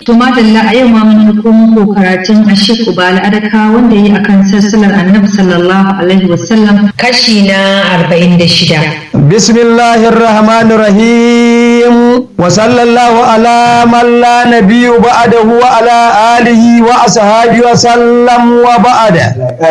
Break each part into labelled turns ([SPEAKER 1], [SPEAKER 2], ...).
[SPEAKER 1] To madalla a yau ma mun ko muku karatun Ashik Ubala Adaka wanda yi akan sassalar Annabi sallallahu alaihi wasallam kashi na 46.
[SPEAKER 2] Bismillahir Rahmanir Rahim wa sallallahu ala man la nabiyyu ba'dahu wa ala alihi wa ashabihi wa sallam wa ba'da.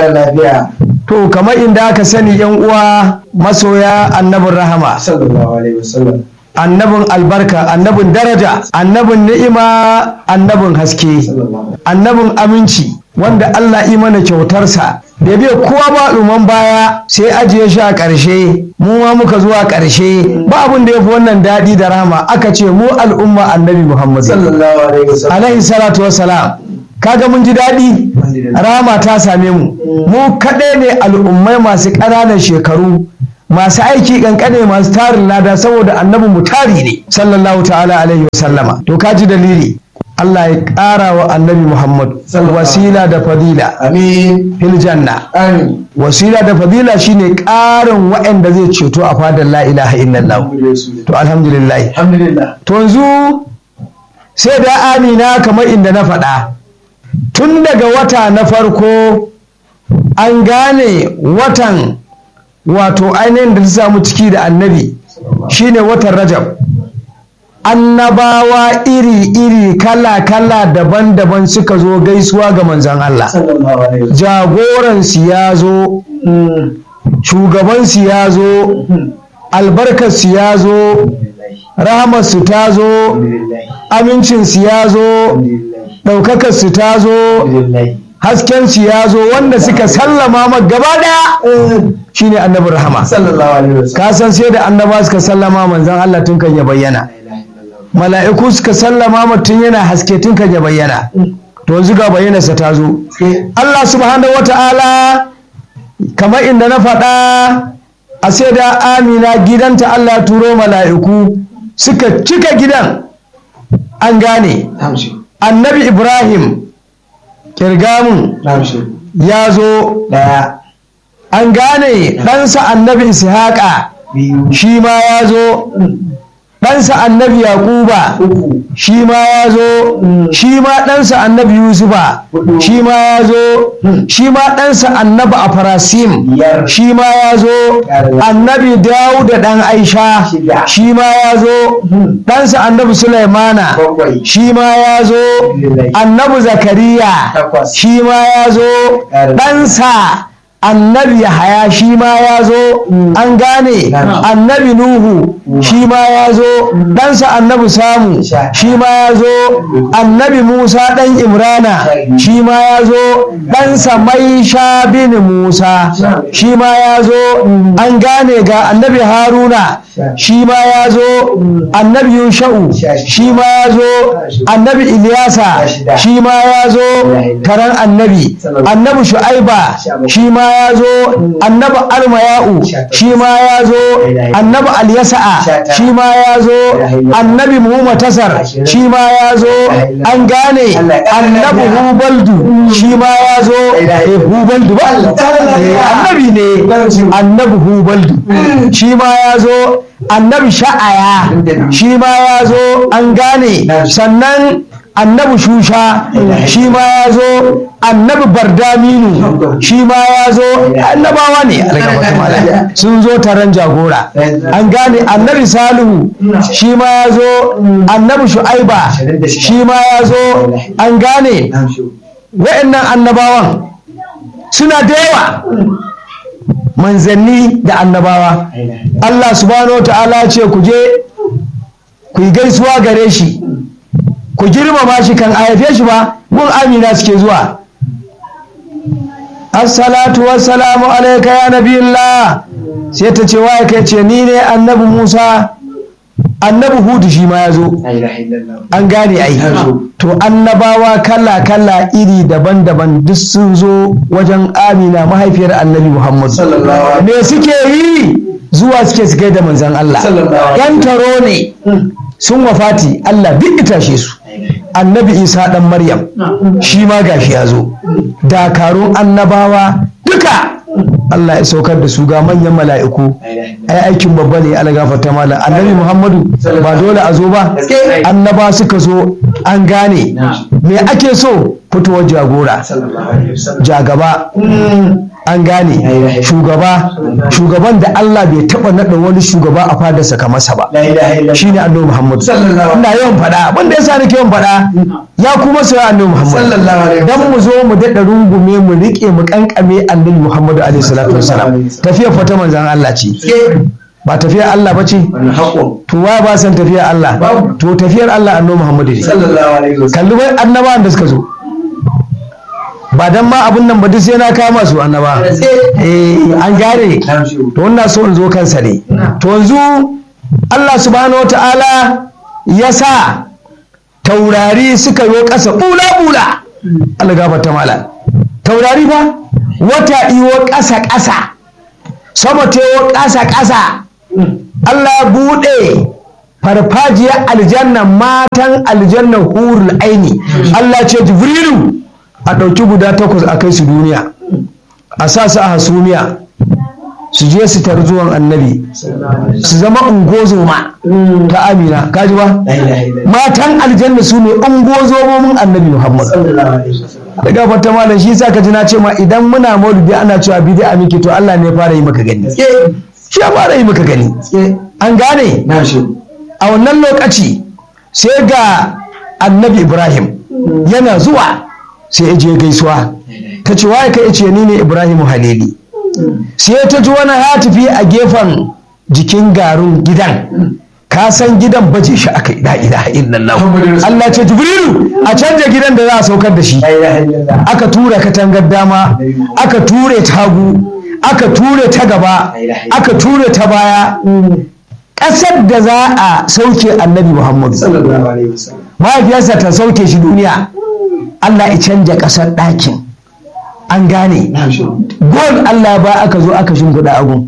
[SPEAKER 2] To kamar inda aka sani yan uwa masoya annabin rahama.
[SPEAKER 3] sallallahu alaihi wasallam
[SPEAKER 2] annabin albarka annabin daraja annabin ni'ima annabin haske annabin aminci wanda Allah yi mana kyautarsa da bai kowa ba al'umman baya sai ajiye shi a ƙarshe mu ma muka zuwa ƙarshe ba abin da ya fi wannan daɗi da rama aka ce mu al'umma annabi Muhammad
[SPEAKER 3] sallallahu alaihi wasallam
[SPEAKER 2] alaihi salatu wassalam kaga mun ji daɗi rama ta same mu mu kaɗai ne al'ummai masu ƙananan shekaru masu aiki kankane masu tarin lada saboda annabi mu tari ne sallallahu ta'ala alaihi wasallama to ka ji dalili Allah ya ƙara wa annabi Muhammad wasila da fadila
[SPEAKER 3] amin
[SPEAKER 2] fil janna
[SPEAKER 3] amin
[SPEAKER 2] wasila da fadila shine ƙarin waɗanda zai ceto a fadar la ilaha illallah to alhamdulillah
[SPEAKER 3] alhamdulillah
[SPEAKER 2] to yanzu sai da amina kamar inda na faɗa tun daga wata na farko an gane watan wato ainihin da ta samu ciki da annabi shine watan rajab annabawa iri-iri kala-kala daban-daban suka zo gaisuwa ga manzan Allah
[SPEAKER 3] sallallahu alaihi wasallam
[SPEAKER 2] jagoransu ya zo shugabansu ya zo albarkarsu ya zo rahamarsu ta zo amincinsu ya zo ɗaukakarsu ta zo haskensu ya zo wanda suka sallama ma gaba ɗaya shine annabi rahama
[SPEAKER 3] sallallahu alaihi wasallam
[SPEAKER 2] ka san sai da annaba suka sallama manzon Allah tun kan ya bayyana mala'iku suka sallama ma tun yana haske tun kan ya bayyana to yanzu ga bayyanarsa ta zo Allah subhanahu wata'ala kamar inda na faɗa a sai da amina gidanta Allah ya turo mala'iku suka cika gidan an gane
[SPEAKER 3] namshi
[SPEAKER 2] annabi ibrahim kirgamun
[SPEAKER 3] namshi
[SPEAKER 2] ya zo
[SPEAKER 3] daya
[SPEAKER 2] an gane ɗansa annabi ishaqa
[SPEAKER 3] biyu
[SPEAKER 2] shi ma ya zo ɗansa annabi yaquba
[SPEAKER 3] uku
[SPEAKER 2] shi ma ya zo shi ma ɗansa annabi yusufa shi ma ya zo shi ma ɗansa annabi afarasim
[SPEAKER 3] biyar
[SPEAKER 2] shi ma ya zo annabi dawuda ɗan aisha
[SPEAKER 3] Shida.
[SPEAKER 2] shi ma ya zo ɗansa annabi sulaimana
[SPEAKER 3] bakwai
[SPEAKER 2] shi ma ya zo annabi zakariya
[SPEAKER 3] Takwas.
[SPEAKER 2] shi ma ya zo
[SPEAKER 3] Ƙara.
[SPEAKER 2] ɗansa annabi yahaya shi ma ya zo an gane
[SPEAKER 3] Na'am.
[SPEAKER 2] annabi nuhu shi ma ya zo ɗansa annabi samu
[SPEAKER 3] Sha.
[SPEAKER 2] shi ma ya zo annabi musa ɗan imrana
[SPEAKER 3] Sha.
[SPEAKER 2] shi ma ya zo ɗansa maisha bin musa
[SPEAKER 3] Sha.
[SPEAKER 2] shi ma ya zo an gane ga annabi haruna
[SPEAKER 3] Sha.
[SPEAKER 2] shi ma ya zo annabi yusha'u
[SPEAKER 3] Sha.
[SPEAKER 2] shi ma ya zo annabi iliyasa
[SPEAKER 3] Sha shida.
[SPEAKER 2] shi ma ya zo karan annabi annabi shu'aiba shi ma ya zo annabi almaya'u shi ma ya zo annabi alyasa'a shi ma ya zo annabi muhammatasar shi ma ya zo an gane annabi hubaldu shi ma ya zo eh, hubaldu ba Eh, annabi ne annabi hubaldu shi ma ya zo annabi sha'aya shi ma ya zo an gane sannan annabi shusha shi ma ya zo annabi bardaminu shi ma ya zo annabawa ne algabatu malam. sun zo taron jagora an gane annabi salihu shi ma ya zo annabi shu'aiba shi ma ya zo an gane
[SPEAKER 3] namshi
[SPEAKER 2] wa'annan annabawan suna da yawa manzanni da annabawa Allah subhanahu wa ta'ala ce ku je ku yi gaisuwa gare shi ku girmama shi kan a haife shi ba gun amina suke zuwa assalatu wassalamu alaika ya nabiyullah sai ta ce waye kai ce ni ne annabi musa annabi hudu shi ma ya zo
[SPEAKER 3] la ilaha illallah
[SPEAKER 2] an gane ai to annabawa kala kala iri daban-daban duk sun zo wajen amina mahaifiyar annabi muhammad
[SPEAKER 3] Sallallahu alaihi
[SPEAKER 2] me suke yi zuwa suke su da manzan allah
[SPEAKER 3] Sallallahu alaihi
[SPEAKER 2] yan taro ne sun wafati allah duk itashe su annabi isa dan maryam shi ma gashi ya zo dakarun annabawa duka Allah ya saukar da su ga manyan mala'iku ai aikin babba ne ala gafarta malam annabi Muhammadu ba dole a zo ba annaba suka zo an gane me ake so fitowar jagora jagaba an gane shugaba shugaban da Allah bai taba naɗa wani shugaba a fadarsa kamar sa ba shine annabi Muhammadu ina yawan faɗa wanda yasa nake yawan faɗa ya kuma so annabi Muhammadu dan mu zo mu daɗa rungume mu riƙe mu kankame annabi Muhammadu alaihi salatu wassalam tafiyar fata manzon Allah ce ba tafiyar Allah ba ce to wa ba san tafiyar Allah to tafiyar Allah annabi Muhammadu ne kalli wai annabawan da suka zo ba dan ma abun nan ba duk sai na kama su annaba eh an gare to wannan so in zo kansa ne to yanzu Allah subhanahu wataala ya sa taurari suka yo ƙasa bula bula Allah gafarta mala taurari ba wata iwo ƙasa ƙasa sama tewo ƙasa ƙasa Allah buɗe farfajiyar aljanna matan aljanna hurul aini Allah ce jibrilu a ɗauki guda takwas a kai su duniya a sa su a hasumiya su je su tar zuwan annabi su zama ungozoma ta amina kaji ba matan aljanna su ne ungozomomin annabi muhammad daga fata malam shi sa ka ji na ce ma idan muna maulidi ana cewa bid'a miki to Allah ne ya fara yi maka gani shi ya fara yi maka gani an gane a wannan lokaci sai ga annabi ibrahim yana zuwa sai ya je gaisuwa ta ce waye kai ce ni ne ibrahim halili sai ta ji wani hatifi a gefen jikin garin gidan ka san gidan baje shi aka yi la ilaha illallah Allah ce jibrilu a canja gidan da za a saukar da shi aka tura katangar dama aka ture tagu aka ture ta gaba aka ture ta baya ƙasar da za a sauke annabi muhammadu mahaifiyarsa ta sauke shi duniya Allah ya canja ƙasar ɗakin an gane gol Allah ba aka zo aka shimfiɗa agun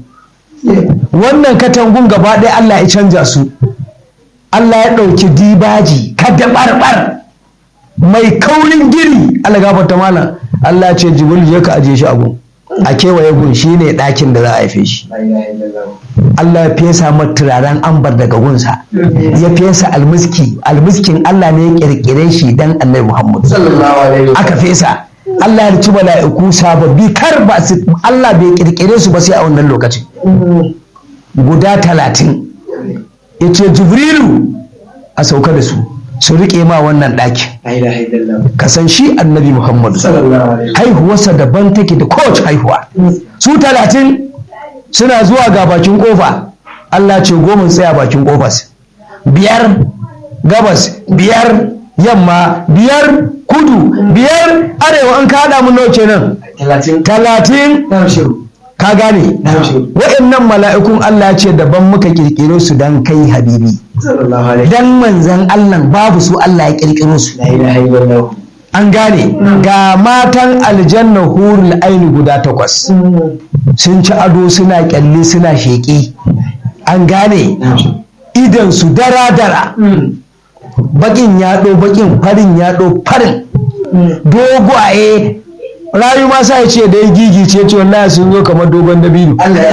[SPEAKER 2] wannan katangun gaba ɗaya Allah ya canja su Allah ya ɗauki dibaji kada barbar mai kaurin gini Allah gafarta malam Allah ce jibril je ka aje shi agun a kewaye gun shi ne ɗakin da za a haife shi Allah ya fesa mata turaren ambar daga gunsa ya fesa almiski almiskin Allah ne ya kirkire shi dan annabi Muhammad aka fesa Allah ya ci mala'iku sababbi kar ba su Allah bai kirkire su ba sai a wannan lokacin guda talatin ya ce jibrilu a sauka da su su riƙe ma wannan ɗakin ka san shi annabi muhammadu haihuwarsa daban take da kowace haihuwa su talatin suna zuwa ga bakin kofa Allah ce goma tsaya bakin kofas biyar gabas biyar yamma biyar kudu biyar arewa an kaɗa mu nawa kenan talatin ka gane wa'annan mala'ikun Allah ce daban muka kirkiro su dan kai habibi dan manzan Allah babu su Allah ya kirkiro su an gane ga matan aljanna hurul aini guda takwas sun ci ado suna kyalli suna sheƙi an gane idan su dara-dara bakin yaɗo bakin farin yaɗo farin dogwaye rayu ma sa ya ce da ya gigice ce wallahi sun zo kamar dogon dabino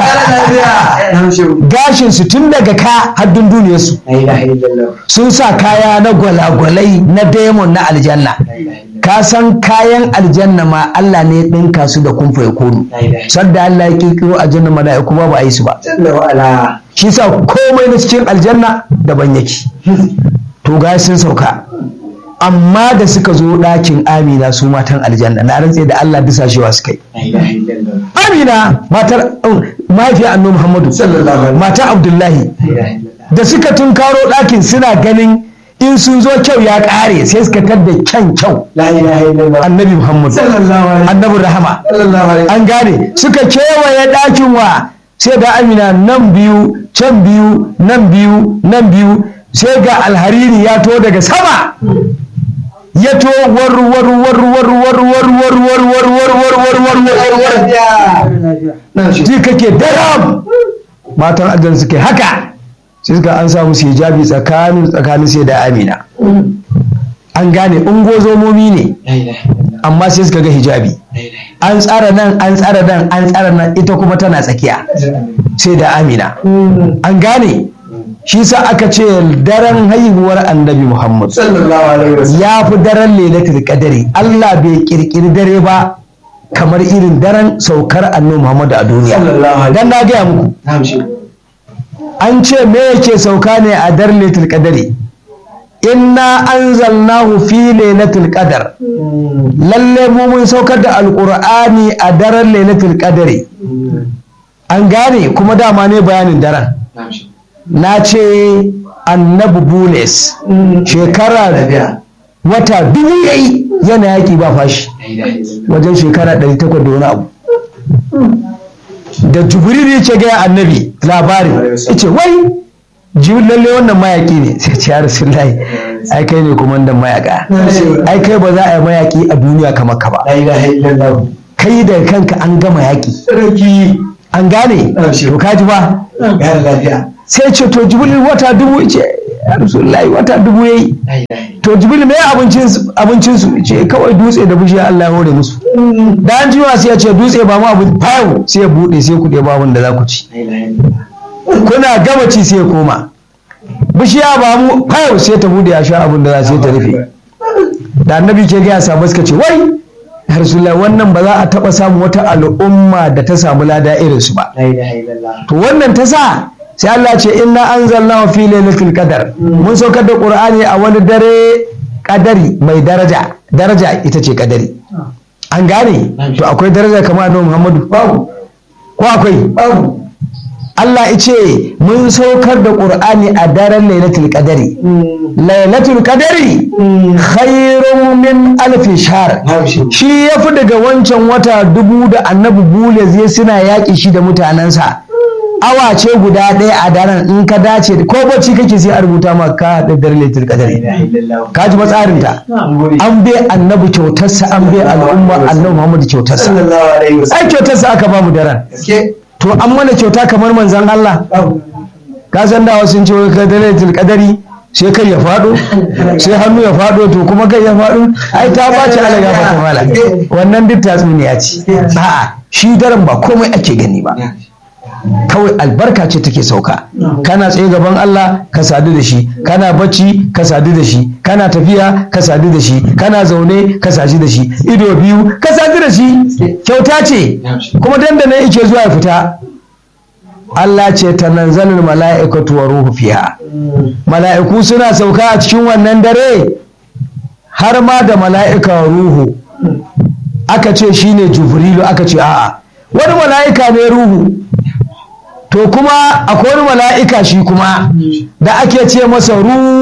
[SPEAKER 2] gashin su tun daga ka haddun duniyar su sun sa kaya na gwalagwalai na demon na aljanna ka san kayan aljanna ma Allah ne ya ɗinka su da kumfa ya konu sadda Allah ya kirkiro aljanna mala'iku ba ba a yi su ba shi sa komai na cikin aljanna daban yake to ga sun sauka amma da suka zo ɗakin amina su matan aljanna na rantse da Allah disashewa suka yi amina matar mahaifiyar annabi muhammadu mata abdullahi da suka tunkaro ɗakin suna ganin in sun zo kyau ya ƙare sai suka tadda kyan kyau annabi muhammadu annabi rahama an gane suka kewaye ɗakin wa sai da amina nan biyu can biyu nan biyu nan biyu sai ga alhariri ya to daga sama ya to war war war war war war war war war war war war war war war ji kake daram matan aljan suke haka sai suka an samu su hijabi tsakanin tsakanin sai da amina an gane ungozomomi ne amma sai suka ga hijabi an tsara nan an tsara nan an tsara nan ita kuma tana tsakiya sai da amina an gane shi sa aka ce daren haihuwar annabi muhammad
[SPEAKER 3] sallallahu alaihi wasallam
[SPEAKER 2] ya fi daren lailatul qadari Allah bai kirkiri dare ba kamar irin daren saukar annabi muhammad a duniya
[SPEAKER 3] Sallallahu alaihi
[SPEAKER 2] dan na gaya muku
[SPEAKER 3] na'am shi
[SPEAKER 2] an ce me yake sauka ne a daren lailatul qadari inna anzalnahu fi lailatul qadar lalle mu mun saukar da alqur'ani a daren lailatul qadari an gane kuma dama ne bayanin daren
[SPEAKER 3] na'am shi
[SPEAKER 2] na ce annabi bules shekara
[SPEAKER 3] lafiya
[SPEAKER 2] wata dubu yayi yana yaki ba fashi
[SPEAKER 3] la ilaha illallah
[SPEAKER 2] wajen shekara 800 da wani abu da jibril ya ce gaya annabi labarin ya ce wai jibril lalle wannan mayaki ne sai ce ya rasulullahi ai kai ne kumandan mayaka ai kai ba za a yi mayaki a duniya kamar ka ba
[SPEAKER 3] la ilaha illallah
[SPEAKER 2] kai da kanka an gama yaki
[SPEAKER 3] sarki
[SPEAKER 2] an gane to kaji ba
[SPEAKER 3] ya lafiya
[SPEAKER 2] sai ce to jibril wata dubu ce ya rasulullahi wata dubu yayi
[SPEAKER 3] la ilaha illallah
[SPEAKER 2] to jibril me abincin abincin su ce kawai dutse da bishiya Allah ya hore musu da an jiwa sai ya ce dutse ba mu abu fayo sai ya bude sai ku ɗeba abin da za ku ci
[SPEAKER 3] la ilaha illallah
[SPEAKER 2] kuna gama ci sai ya koma bishiya ba mu fayo sai ta bude ya sha abin da za sai ta rufe da annabi ke gaya samu suka ce wai ya rasulullahi wannan ba za a taɓa samun wata al'umma da ta samu lada irin su ba
[SPEAKER 3] la ilaha illallah
[SPEAKER 2] to wannan ta sa sai Allah ce inna anzalna fi lailatul qadar mun saukar da qur'ani a wani dare kadari mai daraja daraja ita ce kadari an gane to akwai daraja kamar annabi Muhammadu
[SPEAKER 3] babu
[SPEAKER 2] ko akwai
[SPEAKER 3] babu
[SPEAKER 2] Allah ya ce mun saukar da qur'ani a daren lailatul qadari lailatul qadari khairun min alfi shahr
[SPEAKER 3] na'am shi
[SPEAKER 2] shi ya fi daga wancan wata dubu da annabi bule zai suna yaƙi shi da mutanensa awa ce guda ɗaya a daren in ka dace ko bacci kake sai a rubuta ma ka da dare laitul
[SPEAKER 3] la
[SPEAKER 2] qadari
[SPEAKER 3] ilaha illallah
[SPEAKER 2] ka ji matsarinta
[SPEAKER 3] na'am gode
[SPEAKER 2] an bai annabi kyautarsa an bai al'umma annabi muhammadu kyautarsa
[SPEAKER 3] sallallahu alaihi wasallam
[SPEAKER 2] ai kyautarsa aka ba mu daren
[SPEAKER 3] gaske
[SPEAKER 2] to an mana kyauta kamar manzon Allah
[SPEAKER 3] babu
[SPEAKER 2] ka san da sun ce ka dare laitul qadari sai kai ya faɗo sai hannu ya faɗo to kuma kai ya faɗo ai ta bace ala ya fata mala wannan duk tatsuniya ce a'a shi daren ba komai ake gani ba kawai albarka ce take sauka kana tsaye gaban Allah ka sadu da shi kana bacci ka sadu da shi kana tafiya ka sadu da shi kana zaune ka sadu da shi ido biyu ka sadu da shi kyauta ce kuma dandana yake zuwa ya fita Allah ce ta nanzalul mala'ikatu wa ruhu fiha mala'iku suna sauka a cikin wannan dare har ma da mala'ika ruhu aka ce shine jibrilu aka ce a'a wani mala'ika ne ruhu to kuma akwai wani mala'ika shi kuma da ake ce masa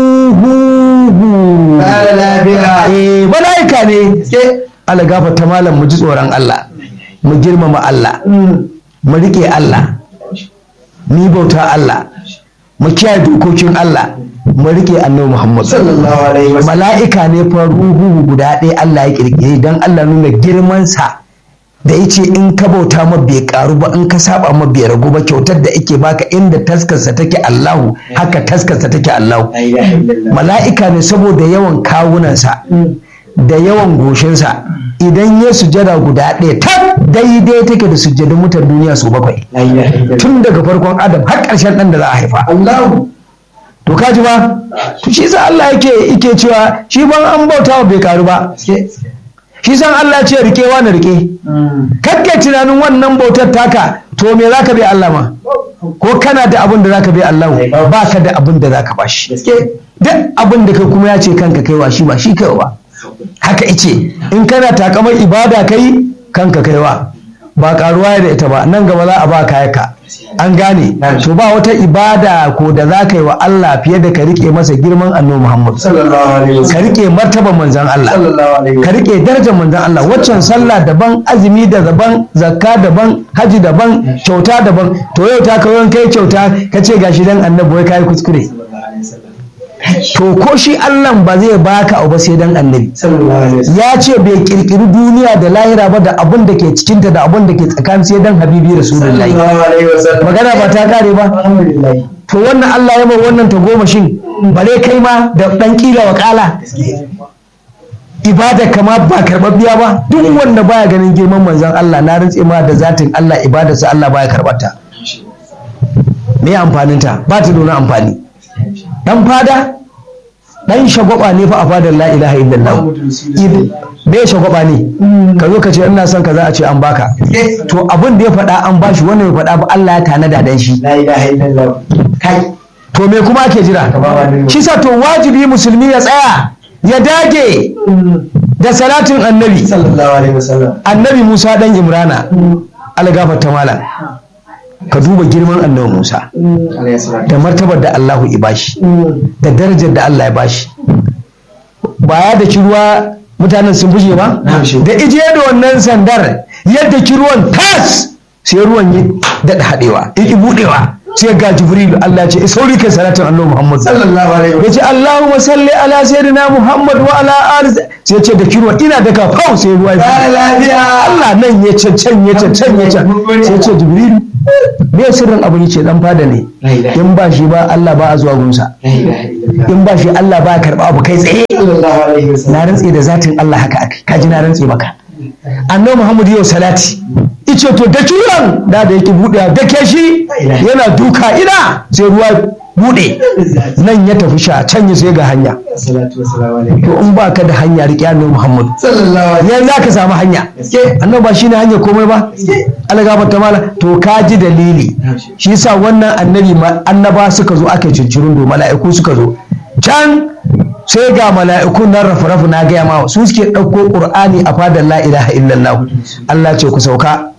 [SPEAKER 2] ruhu
[SPEAKER 3] Ƙara lafiya.
[SPEAKER 2] eh mala'ika ne Allah gafarta malam mu ji tsoron Allah mu girmama Allah mu riƙe Allah mu yi bauta Allah mu kiyaye dokokin Allah mu riƙe annabi Muhammad
[SPEAKER 3] sallallahu alaihi wasallam
[SPEAKER 2] mala'ika ne fa ruhu guda ɗaya Allah ya kirkire don Allah nuna girmansa da ya ce in ka bauta ma bai karu ba in ka saba ma bai ragu ba kyautar da ake baka inda taskarsa take Allahu haka taskarsa take Allahu
[SPEAKER 3] la ilaha illallah
[SPEAKER 2] mala'ika ne saboda yawan kawunansa da yawan goshinsa idan ya sujada guda ɗaya ta daidai take da sujadin mutan duniya su bakwai
[SPEAKER 3] la ilaha illallah
[SPEAKER 2] tun daga farkon adam har ƙarshen ɗan da za a haifa
[SPEAKER 3] Allahu
[SPEAKER 2] to ka ji ba to shi sa Allah yake yake cewa shi ban an bauta wa bai karu ba shi san Allah ya ce rike wa na rike kakkai tunanin wannan bautar taka to me zaka bai Allah ma ko kana da abin da zaka bai Allah ba ka da abin da zaka bashi
[SPEAKER 3] gaske
[SPEAKER 2] duk abin da kai kuma ya ce kanka kaiwa shi ba shi kaiwa ba haka ice in kana takamar ibada kai kanka kaiwa ba karuwa da ita ba nan gaba za a ba kayaka an gane to ba wata ibada ko da za ka yi wa Allah fiye da ka rike masa girman annabi Muhammad
[SPEAKER 3] sallallahu alaihi
[SPEAKER 2] ka
[SPEAKER 3] wasallam
[SPEAKER 2] rike martaban manzon Allah
[SPEAKER 3] sallallahu alaihi
[SPEAKER 2] ka
[SPEAKER 3] wasallam
[SPEAKER 2] rike darajar manzon Allah waccan sallah daban azumi da daban zakka daban haji daban kyauta daban to yau ta kawo kai kyauta ka ce gashi dan annabi wai kai kuskure
[SPEAKER 3] sallallahu alaihi wasallam
[SPEAKER 2] to ko shi Allah ba zai baka abu ba sai dan annabi
[SPEAKER 3] sallallahu alaihi wasallam
[SPEAKER 2] ya ce bai kirkiri duniya da lahira ba da abun da ke cikinta da abun da ke tsakanin sai dan habibi rasulullahi
[SPEAKER 3] sallallahu alaihi wasallam
[SPEAKER 2] magana ba ta kare ba
[SPEAKER 3] alhamdulillah
[SPEAKER 2] to wannan Allah ya bar wannan ta goma shin bare kai ma da dan kila wa kala ibada kama ba karɓaɓɓiya ba duk wanda baya ganin girman manzon Allah na rantse ma da zatin Allah ibadarsa Allah baya karɓarta me amfaninta ba ta da wani amfani dan fada dan shagwaba ne fa a fadar la ilaha illallah me shagwaba ne ka zo ka ce ina son ka za a ce an baka to abin da ya faɗa an bashi wannan ya faɗa ba Allah ya tanada dan shi
[SPEAKER 3] la ilaha illallah kai
[SPEAKER 2] to me kuma ake jira shi sa to wajibi musulmi ya tsaya ya dage da salatin annabi
[SPEAKER 3] sallallahu alaihi wasallam
[SPEAKER 2] annabi Musa dan Imrana algafar ta malam ka duba girman annabi Musa
[SPEAKER 3] alaihi salam
[SPEAKER 2] da martabar da Allahu ya bashi da darajar da Allah ya bashi ba ya da ruwa mutanen sun fushe ba
[SPEAKER 3] Na'am, shi.
[SPEAKER 2] da ije da wannan sandar yadda ki ruwan tas sai ruwan ya daɗa haɗewa ya ki buɗewa sai ga Jibrilu Allah ya ce sauri kai salatin annabi Muhammad
[SPEAKER 3] sallallahu alaihi
[SPEAKER 2] ya ce Allahumma salli ala sayyidina Muhammad wa ala ali sai ya ce da kirwa ina daga fau sai ruwa ya
[SPEAKER 3] wasallam lafiya
[SPEAKER 2] Allah nan ya cancan ya cancan ya can sai ya ce Jibrilu me sirrin abu yace dan fada ne
[SPEAKER 3] la ilaha
[SPEAKER 2] in ba shi ba Allah ba a zuwa gunsa
[SPEAKER 3] la ilaha illallah
[SPEAKER 2] in ba shi Allah ba ya karba abu kai tsaye
[SPEAKER 3] sallallahu alaihi wasallam
[SPEAKER 2] na rantse da zatin Allah haka aka kaji na rantse maka annabi Muhammad yau salati ice to da kiran da da yake buɗe da ke shi yana duka ina sai ruwa buɗe nan ya tafi sha can ya sai ga hanya
[SPEAKER 3] salatu wassalamu alaihi
[SPEAKER 2] to in ba ka da hanya riƙe annabi Muhammad
[SPEAKER 3] sallallahu alaihi
[SPEAKER 2] yanzu za ka samu hanya
[SPEAKER 3] gaske
[SPEAKER 2] annabi ba shine hanya komai ba Allah gafarta mala to ka ji dalili shi yasa wannan annabi ma annaba suka zo aka cincirin do mala'iku suka zo can sai ga mala'ikun nan rafu-rafu na gaya ma su suke ɗauko ƙur'ani a fadar la ilaha illallah Allah ce ku sauka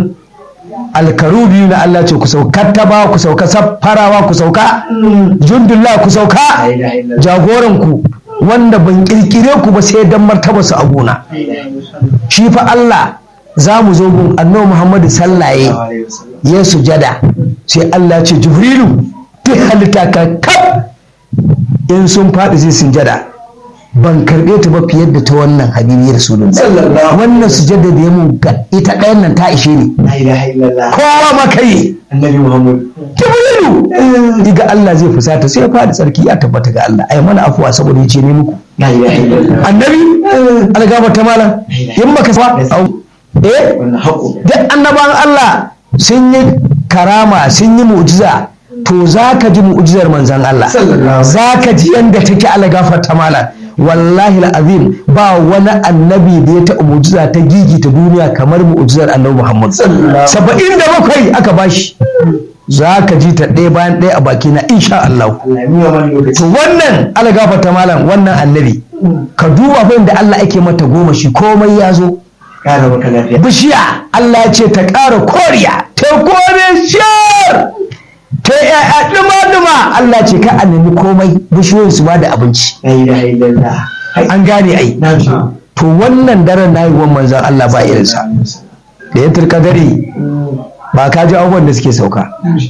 [SPEAKER 2] alkaru biyu na Allah ce ku sauka taba ku sauka saffarawa ku sauka jundullah ku sauka
[SPEAKER 3] la ilaha illallah
[SPEAKER 2] jagoran ku wanda ban kirkire ku ba sai dan martaba su a gona
[SPEAKER 3] la ilaha illallah
[SPEAKER 2] shi fa Allah za mu zo gun annabi Muhammadu sallaye
[SPEAKER 3] sallallahu alaihi wasallam
[SPEAKER 2] ya sujada sai Allah ce Jibrilu duk halitta ka kaf in sun faɗi sai sujada ban karɓe ta ba fiye da ta wannan habibi rasulullah
[SPEAKER 3] sallallahu
[SPEAKER 2] wannan sujada da ya mun ga ita ɗayan nan ta ishe ni
[SPEAKER 3] la ilaha illallah
[SPEAKER 2] kowa ma kai
[SPEAKER 3] annabi muhammad
[SPEAKER 2] Jibrilu iga Allah zai fusata sai ya faɗi tsarki ya tabbata ga Allah ai mana afuwa saboda ya ce ne muku
[SPEAKER 3] la ilaha illallah
[SPEAKER 2] annabi algaba ta malam in baka sa au eh
[SPEAKER 3] wannan haƙo
[SPEAKER 2] duk annaban Allah sun yi karama sun yi mu'jiza to za ka ji mu'jizar manzan Allah
[SPEAKER 3] Sallallahu alaihi
[SPEAKER 2] za ka ji yadda take ala gafarta mala wallahi azim ba wani annabi da ya taɓa mu'jiza ta gigi ta duniya kamar mu'jizar annabi Muhammad
[SPEAKER 3] Sallallahu.
[SPEAKER 2] saba'in da bakwai aka bashi za ka ji ta ɗaya bayan ɗaya a bakina insha Allah
[SPEAKER 3] Allah ya nuna mana lokaci
[SPEAKER 2] to wannan ala gafarta malam wannan annabi ka duba fa da Allah ake mata goma shi komai ya zo
[SPEAKER 3] ƙara maka lafiya
[SPEAKER 2] bishiya Allah ya ce ta ƙara koriya ta kore shiyar ta yaya ɗuma-ɗuma Allah ce ka a nemi komai bishiyoyin su ba da abinci
[SPEAKER 3] la ilaha illallah Hai,
[SPEAKER 2] an gane ai
[SPEAKER 3] na shi
[SPEAKER 2] to wannan daren na yi manzan Allah ba irinsa da ya turka dare ba ka ji abubuwan da suke sauka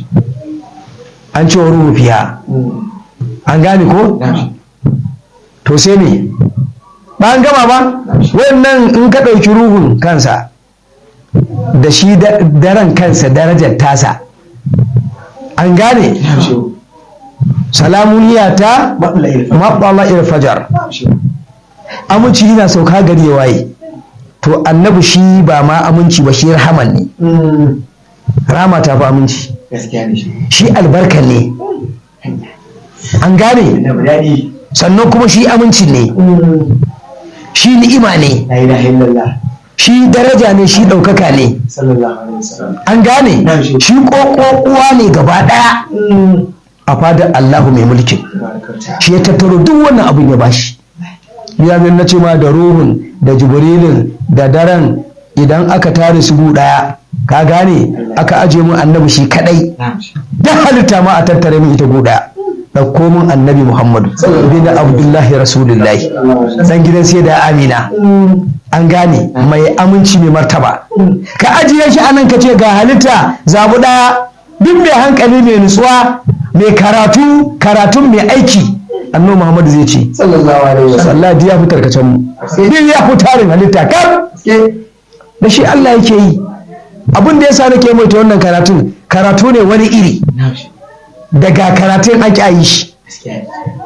[SPEAKER 2] an ce wa ruhu fiya an gane ko to sai ne ba an gama ba wannan in ka ɗauki ruhun kansa da shi da- daren kansa darajar tasa an gane salamuniya ta
[SPEAKER 3] maɓula ilfa
[SPEAKER 2] maɓala irfajar aminci yana sauka gari ya waye to annabi shi ba ma aminci ba shi rahaman ne rama ta fi aminci
[SPEAKER 3] gaskiya ne shi
[SPEAKER 2] shi albarka ne an gane
[SPEAKER 3] na daɗi
[SPEAKER 2] sannan kuma shi aminci ne shi ni'ima ne
[SPEAKER 3] la ilaha illallah
[SPEAKER 2] shi daraja ne shi ɗaukaka ne
[SPEAKER 3] sallallahu alaihi wasallam
[SPEAKER 2] an gane
[SPEAKER 3] Na'am, shi.
[SPEAKER 2] shi uwa ne gaba ɗaya a fadar Allahu mai mulkin
[SPEAKER 3] Tabarakata.
[SPEAKER 2] shi ya tattaro duk wannan abin ya bashi ya zai na ce ma da ruhun da jibrilin da daren idan aka tare su gu ɗaya ka gane aka aje mun annabi shi kadai
[SPEAKER 3] Na'am shi.
[SPEAKER 2] duk halitta ma a tattare min ita gu ɗaya ɗauko mun annabi muhammadu bin abdullahi rasulullahi dan gidan sai da amina an gane mai aminci mai martaba ka ajiye shi anan ka ce ga halitta zabu ɗaya duk mai hankali mai nutsuwa mai karatu karatun mai aiki annabi muhammadu zai ce
[SPEAKER 3] sallallahu alaihi wasallam
[SPEAKER 2] Allah ya fi tarkacen mu din ya fi tarin halitta kar
[SPEAKER 3] gaske
[SPEAKER 2] da shi Allah yake yi abin da yasa nake mai ta wannan karatun karatu ne wani iri
[SPEAKER 3] Na'am shi.
[SPEAKER 2] daga karatun ake yi shi
[SPEAKER 3] gaskiya ne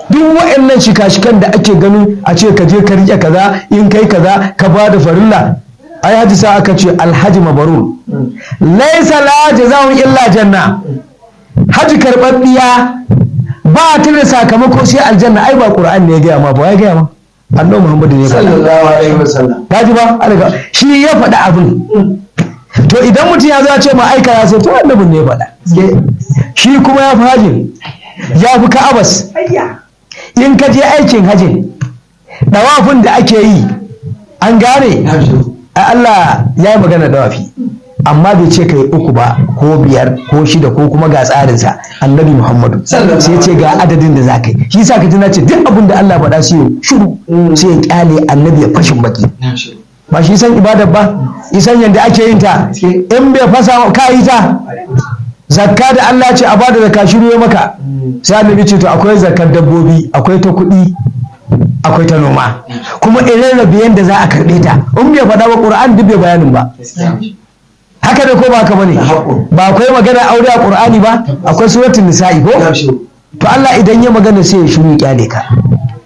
[SPEAKER 2] duk wa'annan shika-shikan da ake ganin a ce ka je ka rike kaza in kai kaza ka ba da farilla ai haji sa aka ce alhaji mabarur laisa la jazaa'un illa janna haji karɓaɓɓiya ba ta da sakamako sai aljanna ai ba qur'an ne ya gaya ma ba ya gaya ma annabi muhammadu ne ya faɗa
[SPEAKER 3] sallallahu alaihi wasallam
[SPEAKER 2] ka ji ba alga shi ya faɗa abin to idan mutum ya zo ya ce ma aika ya sai to annabin ne ya faɗa shi kuma ya fi hajin ya fi ka'abas in ka je aikin hajin dawafin da ake yi an gane ai Allah ya yi magana dawafi amma bai ce kai uku ba ko biyar ko shida ko kuma ga tsarinsa annabi muhammadu
[SPEAKER 3] Sallallahu
[SPEAKER 2] sai ce ga adadin da za ka yi shi sa ka ji na ce duk abin da Allah faɗa sai ya shuru sai ya kyale annabi ya fashin baki ba shi san ibadar ba isan yadda ake yin ta in bai fasa ka yi ta zakka da Allah ce a bada zakka shiru ya maka sai annabi ce to akwai zakkar dabbobi akwai ta kuɗi akwai ta noma kuma irin rabe yadda za a karɓe ta in bai faɗa ba ƙur'an duk bai bayanin ba haka da ko ba haka bane ba akwai magana aure a ƙur'ani ba akwai suratul nisa'i ko to Allah idan ya magana sai ya shiru ya kyale ka